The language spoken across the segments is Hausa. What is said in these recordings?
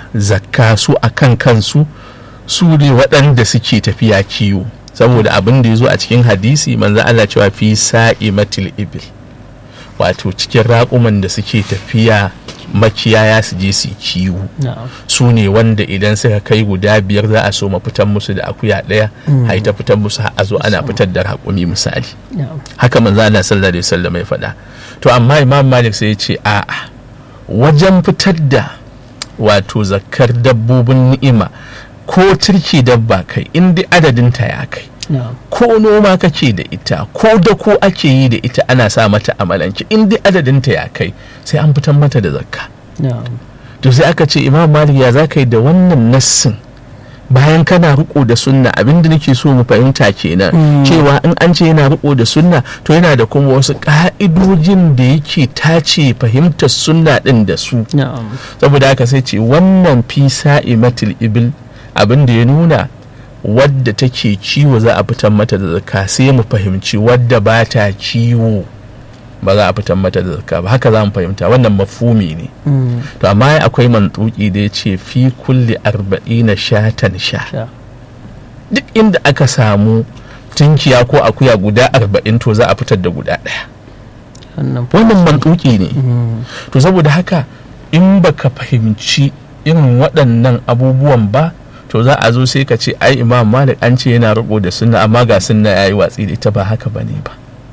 zakka su a kan kansu su ne waɗanda suke tafiya kiwo saboda abin da ya zo a cikin hadisi manzo Allah cewa fi sa'i matil ibil wato cikin raƙuman da suke tafiya makiyaya su je su kiwo su ne wanda idan suka kai guda biyar za a so ma fitan musu da akuya ɗaya hai ta fitan musu a zo ana fitar da raƙumi misali haka manzo Allah sallallahu alaihi wasallam ya faɗa to amma imam malik sai ya ce a'a wajen fitar da wato zakkar dabbobin ni'ima ko turki dabba kai in dai adadin ta ya kai ko noma kake da ita ko da ko ake yi da ita ana sa mata amalanci in dai adadin ta ya kai sai an fitar mata da zakka to sai aka ce imam malik ya zaka yi da wannan nassin bayan kana riko da sunna abinda nake so mu fahimta kenan cewa in an ce yana riko da sunna to yana da kuma wasu ka'idojin da yake tace fahimtar sunna din da su saboda haka sai ce wannan fi sa'imatul ibil abin da ya nuna wadda take ciwo za a fitar mata da zakka sai mu fahimci wadda ba ta ciwo ba za a fitar mata da zakka ba haka za mu fahimta wannan mafumi ne to amma akwai mantuki da ya ce fi kulli arba'ina shatan sha duk inda aka samu tunkiya ko akuya guda arba'in to za a fitar da guda ɗaya wannan mantuki ne to saboda haka in baka fahimci irin waɗannan abubuwan ba to za a zo sai ka ce ai imam malik an ce yana riko da sunna amma ga sunna yayi watsi da ita ba haka bane ba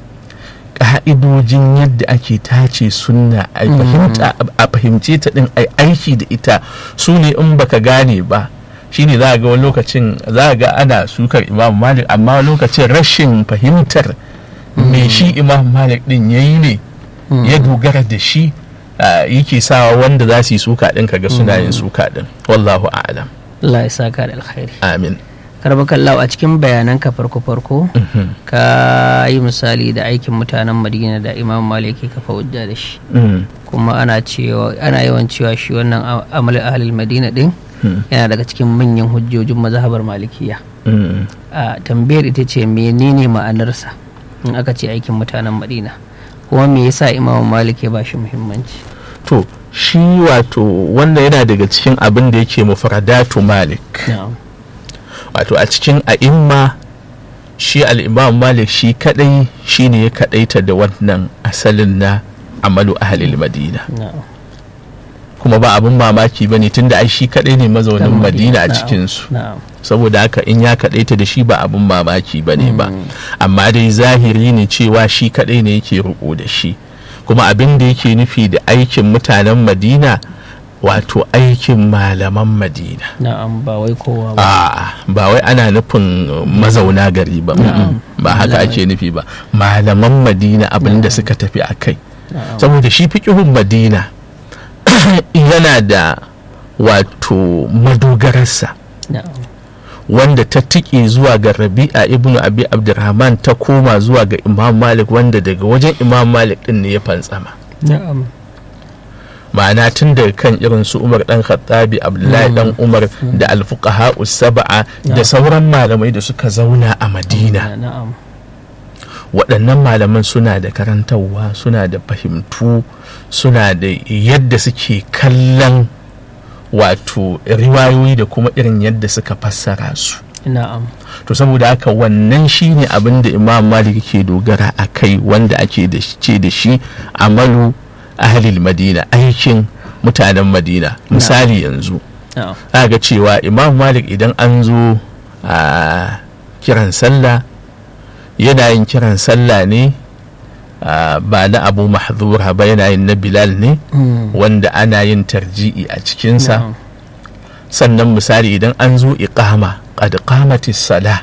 ka'idojin yadda ake tace sunna a fahimce ta din ai aiki da ita su ne in baka gane ba shine za a ga wani lokacin za a ga ana sukar imam malik amma lokacin rashin fahimtar me shi imam malik din yayi ne ya dogara da shi yake sawa wanda za su yi suka din kaga suna yin suka din wallahu a'lam Allah ya saka da alkhairi amin karbakallahu a cikin bayanan ka farko farko ka yi misali da aikin mutanen madina da imam malik ka kafa hujja da shi kuma ana cewa ana yawan cewa shi wannan amal ahlul madina din yana daga cikin manyan hujjojin mazhabar malikiya a tambayar ita ce menene ma'anarsa in aka ce aikin mutanen madina kuma me yasa imam malik ya bashi muhimmanci to shi wato wanda yana daga cikin abin da yake mufradatu malik wato a cikin a'imma shi al'imam malik shi kadai shi ne ya kadaita da wannan asalin na amalu ahalil madina kuma ba abin mamaki ba ne tunda ai shi kadai ne mazaunin madina a cikinsu saboda haka in ya kadaita da shi ba abin mamaki ba ne ba amma dai zahiri ne cewa shi kadai ne yake riko da shi kuma abin da yake nufi da aikin mutanen madina wato aikin malaman madina na'am ba wai kowa ba a ba wai ana nufin mazauna gari ba ba haka ake nufi ba malaman madina abin da suka tafi a kai saboda shi fiƙihun madina yana da wato madogararsa wanda ta tike zuwa ga rabi'a ibnu abi abdurrahman ta koma zuwa ga imam malik wanda daga wajen imam malik din ne ya fantsama ma'ana tun daga kan irin su umar dan khattabi abdullahi dan umar da alfuqaha saba'a da sauran malamai da suka zauna a madina waɗannan malaman suna da karantarwa suna da fahimtu suna da yadda suke kallon wato riwayoyi da kuma irin yadda suka fassara su na'am to saboda haka wannan shine abin da imam malik ke dogara a kai wanda ake da ce da shi amalu ahalil madina aikin mutanen madina misali yanzu ga cewa imam malik idan an zo a kiran sallah yana yin kiran sallah ne ba na abu mahzura ba yana yin na bilal ne wanda ana yin tarji'i a cikinsa sannan misali idan an zo iqama qad qamatis sala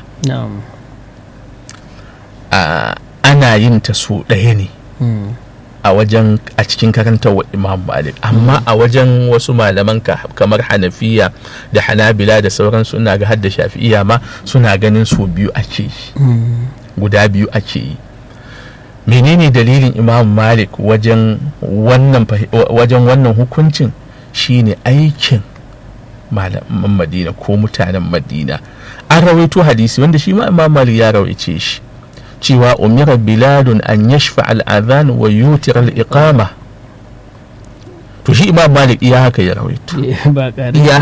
ana yin ta so ɗaya ne a wajen a cikin karantar imam malik amma a wajen wasu malaman kamar hanafiya da hanabila da sauran suna ga hadda shafi'iya ma suna ganin so biyu ake yi guda biyu ake yi menene dalilin imam malik wajen wannan wajen wannan hukuncin shine aikin malaman madina ko mutanen madina an rawaito hadisi wanda shi ma imam malik ya rawaice shi cewa umira biladun an yashfa al'adhan wa yutir al'iqama to shi imam malik iya haka ya rawaito ba iya